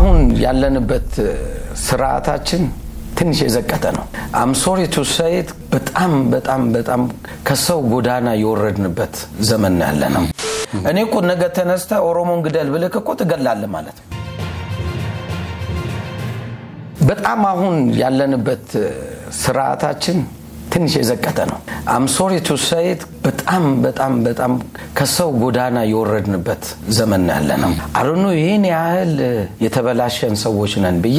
አሁን ያለንበት ስርዓታችን ትንሽ የዘቀጠ ነው። አምሶሪ ቱ ሰይት በጣም በጣም በጣም ከሰው ጎዳና የወረድንበት ዘመን ነው ያለ ነው። እኔ እኮ ነገ ተነስተ ኦሮሞን ግደል ብልክ እኮ ትገላለህ ማለት ነው። በጣም አሁን ያለንበት ስርዓታችን ትንሽ የዘቀጠ ነው። አምሶሪ ቱ ሰይት በጣም በጣም በጣም ከሰው ጎዳና የወረድንበት ዘመን ነው ያለ ነው። አሁኑ ይህን ያህል የተበላሸን ሰዎች ነን ብዬ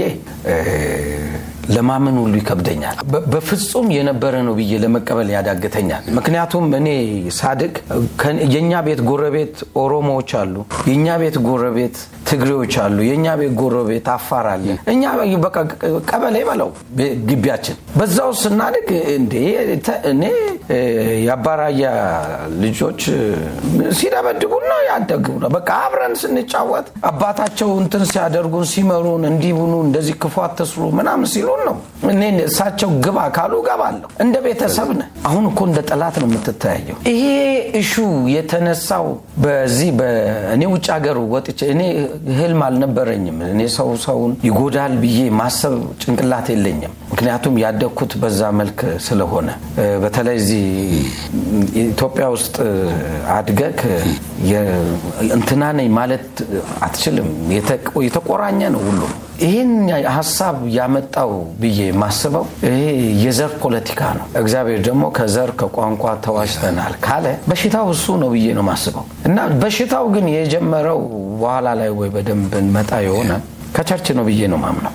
ለማመን ሁሉ ይከብደኛል። በፍጹም የነበረ ነው ብዬ ለመቀበል ያዳግተኛል። ምክንያቱም እኔ ሳድግ የእኛ ቤት ጎረቤት ኦሮሞዎች አሉ፣ የእኛ ቤት ጎረቤት ትግሬዎች አሉ፣ የእኛ ቤት ጎረቤት አፋር አለ። እኛ በቃ ቀበሌ በለው ግቢያችን። በዛው ስናድግ እንዴ እኔ የአባራያ ልጆች ሲደበድቡን ነው ያደግ ነው። በቃ አብረን ስንጫወት አባታቸው እንትን ሲያደርጉን ሲመሩን እንዲሁኑ እንደዚህ ክፉ አትስሩ ምናምን ሲሉን ነው። እኔ እሳቸው ግባ ካሉ ገባለሁ። እንደ ቤተሰብ ነህ። አሁን እኮ እንደ ጠላት ነው የምትተያየው። ይሄ እሹ የተነሳው በዚህ እኔ ውጭ ሀገር ወጥቼ እኔ ህልም አልነበረኝም። እኔ ሰው ሰውን ይጎዳል ብዬ ማሰብ ጭንቅላት የለኝም። ምክንያቱም ያደግኩት በዛ መልክ ስለሆነ በተለይ እዚህ ኢትዮጵያ ውስጥ አድገግ እንትና ነኝ ማለት አትችልም። የተቆራኘ ነው ሁሉም። ይህን ሀሳብ ያመጣው ብዬ ማስበው ይሄ የዘር ፖለቲካ ነው። እግዚአብሔር ደግሞ ከዘር ከቋንቋ ተዋሽተናል ካለ በሽታው እሱ ነው ብዬ ነው ማስበው እና በሽታው ግን የጀመረው በኋላ ላይ ወይ በደንብ እንመጣ የሆነ ከቸርች ነው ብዬ ነው ማምነው።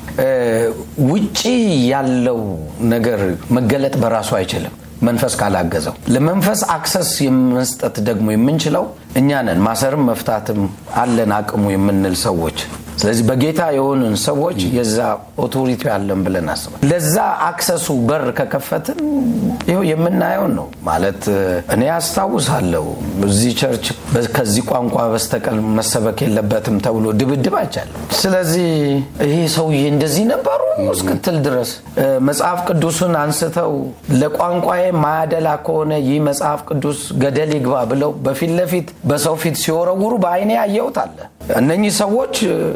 ውጪ ያለው ነገር መገለጥ በራሱ አይችልም መንፈስ ካላገዘው። ለመንፈስ አክሰስ መስጠት ደግሞ የምንችለው እኛ ነን። ማሰርም መፍታትም አለን አቅሙ የምንል ሰዎች ስለዚህ በጌታ የሆንን ሰዎች የዛ ኦቶሪቲ ያለን ብለን አስባል። ለዛ አክሰሱ በር ከከፈትን ይኸው የምናየውን ነው ማለት እኔ አስታውሳለሁ እዚህ ቸርች ከዚህ ቋንቋ በስተቀር መሰበክ የለበትም ተብሎ ድብድብ አይቻለሁ። ስለዚህ ይሄ ሰውዬ እንደዚህ ነበሩ እስክትል ድረስ መጽሐፍ ቅዱስን አንስተው ለቋንቋዬ ማያደላ ከሆነ ይህ መጽሐፍ ቅዱስ ገደል ይግባ ብለው በፊት ለፊት በሰው ፊት ሲወረውሩ በአይኔ ያየሁት አለ። እነኚህ ሰዎች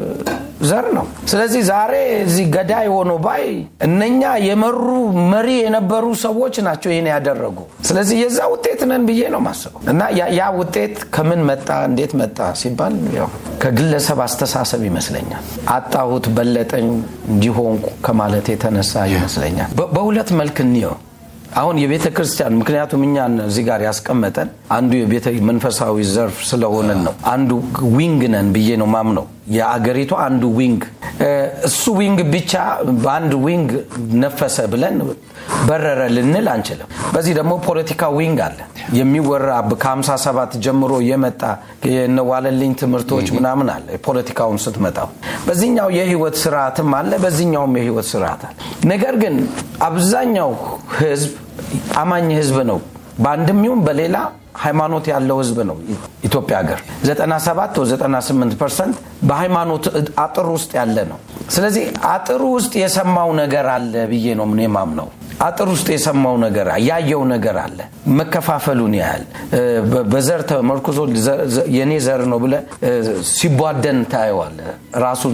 ዘር ነው። ስለዚህ ዛሬ እዚህ ገዳይ ሆኖ ባይ እነኛ የመሩ መሪ የነበሩ ሰዎች ናቸው ይህን ያደረጉ። ስለዚህ የዛ ውጤት ነን ብዬ ነው ማስበው እና ያ ውጤት ከምን መጣ እንዴት መጣ ሲባል ያው ከግለሰብ አስተሳሰብ ይመስለኛል። አጣሁት፣ በለጠኝ፣ እንዲሆንኩ ከማለት የተነሳ ይመስለኛል። በሁለት መልክ እንየው። አሁን የቤተ ክርስቲያን ምክንያቱም እኛን እዚህ ጋር ያስቀመጠን አንዱ የቤተ መንፈሳዊ ዘርፍ ስለሆነን ነው። አንዱ ዊንግ ነን ብዬ ነው ማምነው። የአገሪቱ አንዱ ዊንግ እሱ ዊንግ ብቻ በአንድ ዊንግ ነፈሰ ብለን በረረ ልንል አንችልም። በዚህ ደግሞ ፖለቲካ ዊንግ አለ የሚወራ ከ57 ጀምሮ የመጣ የነዋለልኝ ትምህርቶች ምናምን አለ። ፖለቲካውን ስትመጣው በዚህኛው የህይወት ስርዓትም አለ፣ በዚህኛውም የህይወት ስርዓት አለ። ነገር ግን አብዛኛው ህዝብ አማኝ ህዝብ ነው። በአንድም ይሁን በሌላ ሃይማኖት ያለው ህዝብ ነው ኢትዮጵያ ሀገር 97 ወይ 98 ፐርሰንት በሃይማኖት አጥር ውስጥ ያለ ነው። ስለዚህ አጥሩ ውስጥ የሰማው ነገር አለ ብዬ ነው ምን ማምነው። አጥር ውስጥ የሰማው ነገር ያየው ነገር አለ። መከፋፈሉን ያህል በዘር ተመርኩዞ የኔ ዘር ነው ብለ ሲቧደን ታየዋለ። ራሱን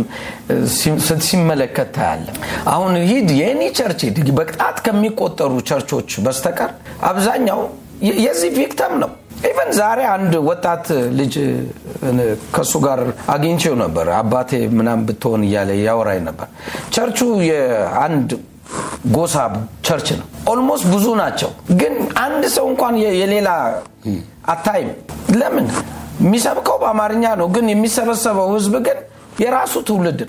ሲመለከት ታያለ። አሁን ሂድ የኔ ቸርች ሂድ በቅጣት ከሚቆጠሩ ቸርቾች በስተቀር አብዛኛው የዚህ ቪክተም ነው። ኢቨን ዛሬ አንድ ወጣት ልጅ ከእሱ ጋር አግኝቼው ነበር። አባቴ ምናም ብትሆን እያለ ያወራኝ ነበር። ቸርቹ የአንድ ጎሳ ቸርች ነው። ኦልሞስት ብዙ ናቸው፣ ግን አንድ ሰው እንኳን የሌላ አታይም። ለምን? የሚሰብከው በአማርኛ ነው፣ ግን የሚሰበሰበው ህዝብ ግን የራሱ ትውልድ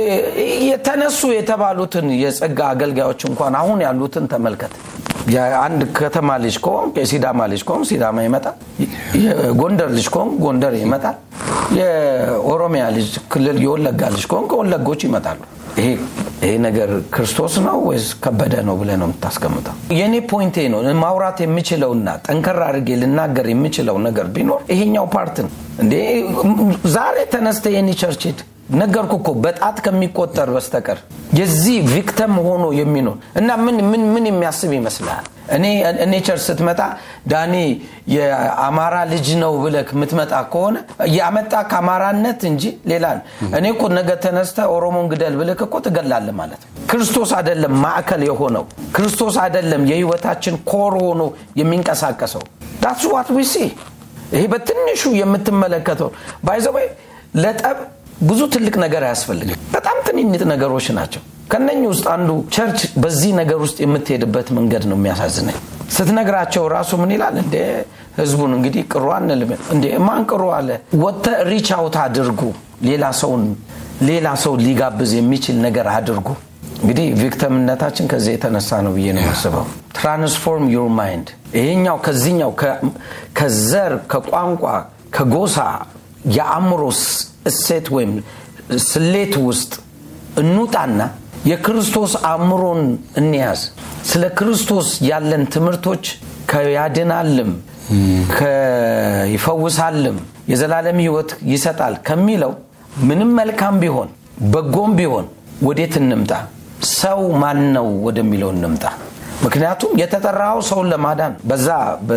የተነሱ የተባሉትን የጸጋ አገልጋዮች እንኳን አሁን ያሉትን ተመልከት። የአንድ ከተማ ልጅ ከሆንክ የሲዳማ ልጅ ከሆንክ ሲዳማ ይመጣል። የጎንደር ልጅ ከሆንክ ጎንደር ይመጣል። የኦሮሚያ ልጅ ክልል የወለጋ ልጅ ከሆንክ ወለጎች ይመጣሉ። ይሄ ነገር ክርስቶስ ነው ወይስ ከበደ ነው ብለህ ነው የምታስቀምጠው? የእኔ ፖይንቴ ነው ማውራት የምችለውና ጠንከር አድርጌ ልናገር የምችለው ነገር ቢኖር ይሄኛው ፓርት ነው። እንዴ ዛሬ ተነስተ የኔ ቸርች ሂድ ነገርኩ እኮ በጣት ከሚቆጠር በስተቀር የዚህ ቪክተም ሆኖ የሚኖር እና ምን ምን ምን የሚያስብ ይመስልሃል? እኔ እኔ ቸርች ስትመጣ ዳኒ የአማራ ልጅ ነው ብለህ የምትመጣ ከሆነ ያመጣ ከአማራነት እንጂ ሌላ ነው። እኔ እኮ ነገ ተነስተ ኦሮሞን ግደል ብለህ እኮ ትገላለህ ማለት ነው። ክርስቶስ አይደለም ማዕከል የሆነው ክርስቶስ አይደለም የህይወታችን ኮር ሆኖ የሚንቀሳቀሰው ዳትስ ዋት ዊ ሲ ይሄ በትንሹ የምትመለከተው ባይዘወይ ለጠብ ብዙ ትልቅ ነገር አያስፈልግም። በጣም ትንንጥ ነገሮች ናቸው። ከነኝ ውስጥ አንዱ ቸርች በዚህ ነገር ውስጥ የምትሄድበት መንገድ ነው የሚያሳዝነኝ። ስትነግራቸው ራሱ ምን ይላል እንደ ህዝቡን እንግዲህ ቅሩ አንልም እንደ ማን ቅሩ አለ ወጥተ ሪች አውት አድርጉ ሌላ ሰውን ሌላ ሰው ሊጋብዝ የሚችል ነገር አድርጉ። እንግዲህ ቪክተምነታችን ከዚህ የተነሳ ነው ብዬ ነው የማስበው። ትራንስፎርም ዩር ማይንድ ይሄኛው ከዚህኛው ከዘር ከቋንቋ ከጎሳ የአእምሮ እሴት ወይም ስሌት ውስጥ እንውጣና የክርስቶስ አእምሮን እንያዝ። ስለ ክርስቶስ ያለን ትምህርቶች ከያድናልም ይፈውሳልም የዘላለም ህይወት ይሰጣል ከሚለው ምንም መልካም ቢሆን በጎም ቢሆን ወዴት እንምጣ? ሰው ማን ነው ወደሚለው እንምጣ። ምክንያቱም የተጠራው ሰውን ለማዳን በዛ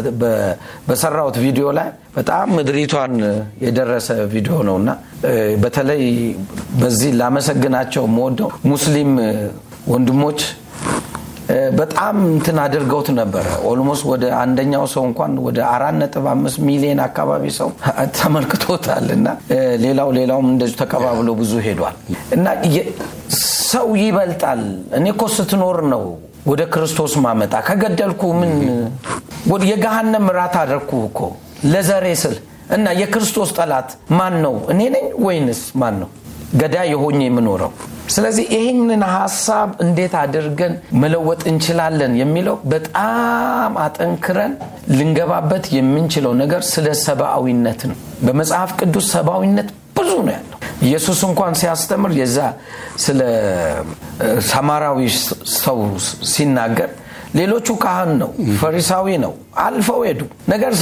በሰራሁት ቪዲዮ ላይ በጣም ምድሪቷን የደረሰ ቪዲዮ ነው እና በተለይ በዚህ ላመሰግናቸው የምወደው ሙስሊም ወንድሞች በጣም እንትን አድርገውት ነበረ። ኦልሞስት ወደ አንደኛው ሰው እንኳን ወደ አራት ነጥብ አምስት ሚሊዮን አካባቢ ሰው ተመልክቶታል እና ሌላው ሌላውም እንደዚሁ ተቀባብሎ ብዙ ሄዷል እና ሰው ይበልጣል። እኔ እኮ ስትኖር ነው ወደ ክርስቶስ ማመጣ ከገደልኩ ምን የገሃነም ራት አደረግኩ እኮ ለዘሬ ስል እና የክርስቶስ ጠላት ማን ነው? እኔ ነኝ ወይንስ ማን ነው ገዳይ የሆኜ የምኖረው? ስለዚህ ይህንን ሀሳብ እንዴት አድርገን መለወጥ እንችላለን የሚለው በጣም አጠንክረን ልንገባበት የምንችለው ነገር ስለ ሰብአዊነት ነው። በመጽሐፍ ቅዱስ ሰብአዊነት ብዙ ነው ያለው። ኢየሱስ እንኳን ሲያስተምር የዛ ስለ ሰማራዊ ሰው ሲናገር ሌሎቹ ካህን ነው፣ ፈሪሳዊ ነው፣ አልፈው ሄዱ። ነገር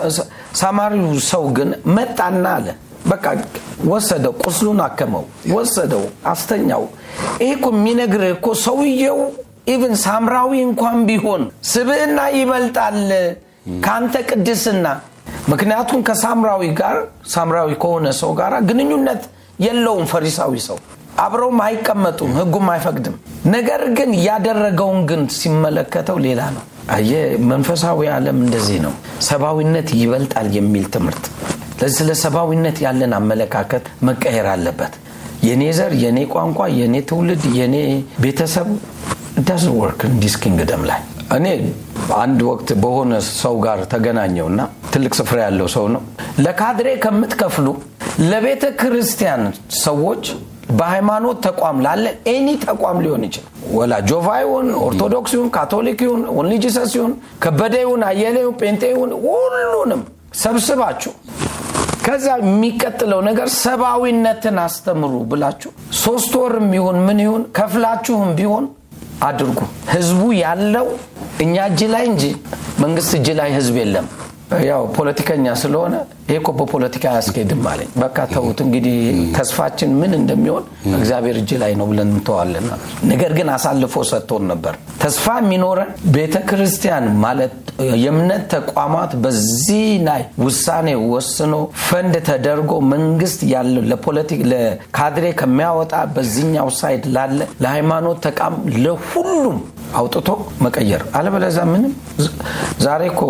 ሳማሪው ሰው ግን መጣና አለ በቃ ወሰደው፣ ቁስሉን አከመው፣ ወሰደው፣ አስተኛው። ይሄ እኮ የሚነግርህ እኮ ሰውየው ኢቭን ሳምራዊ እንኳን ቢሆን ስብዕና ይበልጣል ከአንተ ቅድስና። ምክንያቱም ከሳምራዊ ጋር ሳምራዊ ከሆነ ሰው ጋር ግንኙነት የለውም ፈሪሳዊ ሰው አብረውም አይቀመጡም፣ ህጉም አይፈቅድም። ነገር ግን ያደረገውን ግን ሲመለከተው ሌላ ነው። አየህ፣ መንፈሳዊ ዓለም እንደዚህ ነው። ሰብአዊነት ይበልጣል የሚል ትምህርት ለዚህ ስለ ሰብአዊነት ያለን አመለካከት መቀየር አለበት። የኔ ዘር፣ የኔ ቋንቋ፣ የኔ ትውልድ፣ የኔ ቤተሰብ ዳዝ ወርክ እንዲስ ኪንግደም ላይ እኔ አንድ ወቅት በሆነ ሰው ጋር ተገናኘውና ትልቅ ስፍራ ያለው ሰው ነው። ለካድሬ ከምትከፍሉ ለቤተ ክርስቲያን ሰዎች በሃይማኖት ተቋም ላለ ኤኒ ተቋም ሊሆን ይችላል። ወላ ጆቫ ይሁን ኦርቶዶክስ ይሁን ካቶሊክ ይሁን ኦንሊ ጂሰስ ይሁን ከበደ ይሁን አየለ ይሁን ጴንጤ ይሁን ሁሉንም ሰብስባችሁ ከዛ የሚቀጥለው ነገር ሰብአዊነትን አስተምሩ ብላችሁ ሶስት ወርም ይሁን ምን ይሁን ከፍላችሁም ቢሆን አድርጉ። ህዝቡ ያለው እኛ እጅ ላይ እንጂ መንግስት እጅ ላይ ህዝብ የለም። ያው ፖለቲከኛ ስለሆነ ይሄ እኮ በፖለቲካ አያስኬድም አለኝ። በቃ ተዉት እንግዲህ ተስፋችን ምን እንደሚሆን እግዚአብሔር እጅ ላይ ነው ብለን እንተዋለን። ነገር ግን አሳልፎ ሰጥቶን ነበር። ተስፋ የሚኖረን ቤተ ክርስቲያን ማለት የእምነት ተቋማት በዚህ ላይ ውሳኔ ወስኖ ፈንድ ተደርጎ መንግስት ያለው ለፖለቲክ ለካድሬ ከሚያወጣ በዚህኛው ሳይድ ላለ ለሃይማኖት ተቋም ለሁሉም አውጥቶ መቀየር። አለበለዚያ ምንም ዛሬ እኮ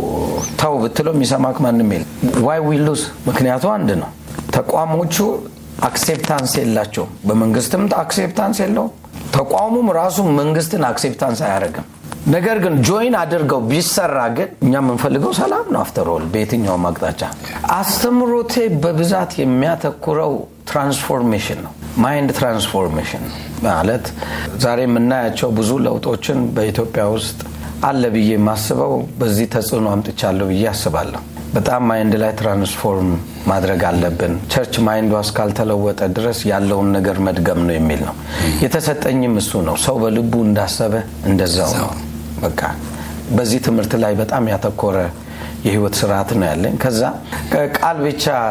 ተው ብትለው የሚሰማክ ማንም የለም። ዋይ ዊ ሉዝ ምክንያቱ አንድ ነው። ተቋሞቹ አክሴፕታንስ የላቸውም። በመንግስትም አክሴፕታንስ የለውም። ተቋሙም ራሱ መንግስትን አክሴፕታንስ አያደርግም። ነገር ግን ጆይን አድርገው ቢሰራ ግን እኛ የምንፈልገው ሰላም ነው። አፍተሮል በየትኛውም አቅጣጫ አስተምሮቴ በብዛት የሚያተኩረው ትራንስፎርሜሽን ነው። ማይንድ ትራንስፎርሜሽን ማለት ዛሬ የምናያቸው ብዙ ለውጦችን በኢትዮጵያ ውስጥ አለ ብዬ የማስበው በዚህ ተጽዕኖ አምጥቻለሁ ብዬ አስባለሁ። በጣም ማይንድ ላይ ትራንስፎርም ማድረግ አለብን። ቸርች ማይንዷ እስካልተለወጠ ድረስ ያለውን ነገር መድገም ነው የሚል ነው። የተሰጠኝም እሱ ነው። ሰው በልቡ እንዳሰበ እንደዛው ነው። በቃ በዚህ ትምህርት ላይ በጣም ያተኮረ የህይወት ስርዓት ነው ያለኝ። ከዛ ቃል ብቻ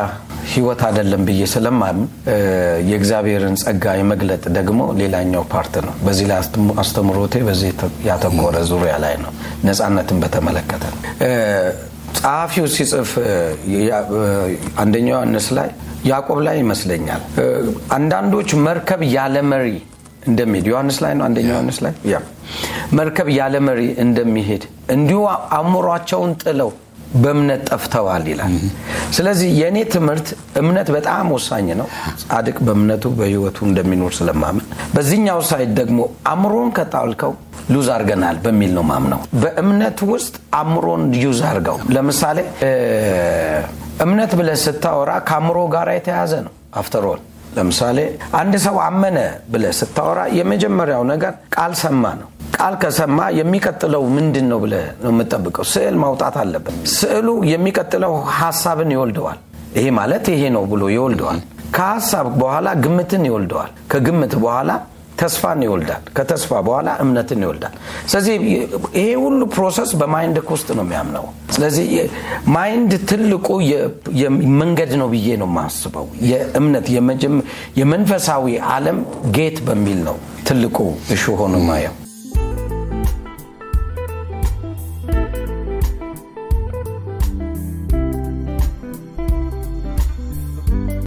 ህይወት አይደለም ብዬ ስለማምን የእግዚአብሔርን ጸጋ የመግለጥ ደግሞ ሌላኛው ፓርት ነው። በዚህ ላይ አስተምሮቴ በዚህ ያተኮረ ዙሪያ ላይ ነው። ነፃነትን በተመለከተ ጸሐፊው ሲጽፍ አንደኛው ዮሐንስ ላይ ያዕቆብ ላይ ይመስለኛል አንዳንዶች መርከብ ያለ መሪ እንደሚሄድ ዮሐንስ ላይ ነው። አንደኛ ዮሐንስ ላይ ያ መርከብ ያለ መሪ እንደሚሄድ እንዲሁ አእምሯቸውን ጥለው በእምነት ጠፍተዋል ይላል። ስለዚህ የእኔ ትምህርት እምነት በጣም ወሳኝ ነው። ጻድቅ በእምነቱ በህይወቱ እንደሚኖር ስለማምን፣ በዚህኛው ሳይድ ደግሞ አእምሮን ከጣልከው ሉዝ አርገናል በሚል ነው ማምነው። በእምነት ውስጥ አእምሮን ዩዝ አርገው። ለምሳሌ እምነት ብለህ ስታወራ ከአእምሮ ጋር የተያዘ ነው አፍተሮል ለምሳሌ አንድ ሰው አመነ ብለህ ስታወራ የመጀመሪያው ነገር ቃል ሰማ ነው። ቃል ከሰማ የሚቀጥለው ምንድን ነው ብለህ ነው የምጠብቀው? ስዕል ማውጣት አለበት። ስዕሉ የሚቀጥለው ሀሳብን ይወልደዋል። ይሄ ማለት ይሄ ነው ብሎ ይወልደዋል። ከሀሳብ በኋላ ግምትን ይወልደዋል። ከግምት በኋላ ተስፋን ይወልዳል። ከተስፋ በኋላ እምነትን ይወልዳል። ስለዚህ ይሄ ሁሉ ፕሮሰስ በማይንድ ውስጥ ነው የሚያምነው። ስለዚህ ማይንድ ትልቁ መንገድ ነው ብዬ ነው የማስበው። የእምነት የመንፈሳዊ ዓለም ጌት በሚል ነው ትልቁ እሹ ሆኖ ማየው።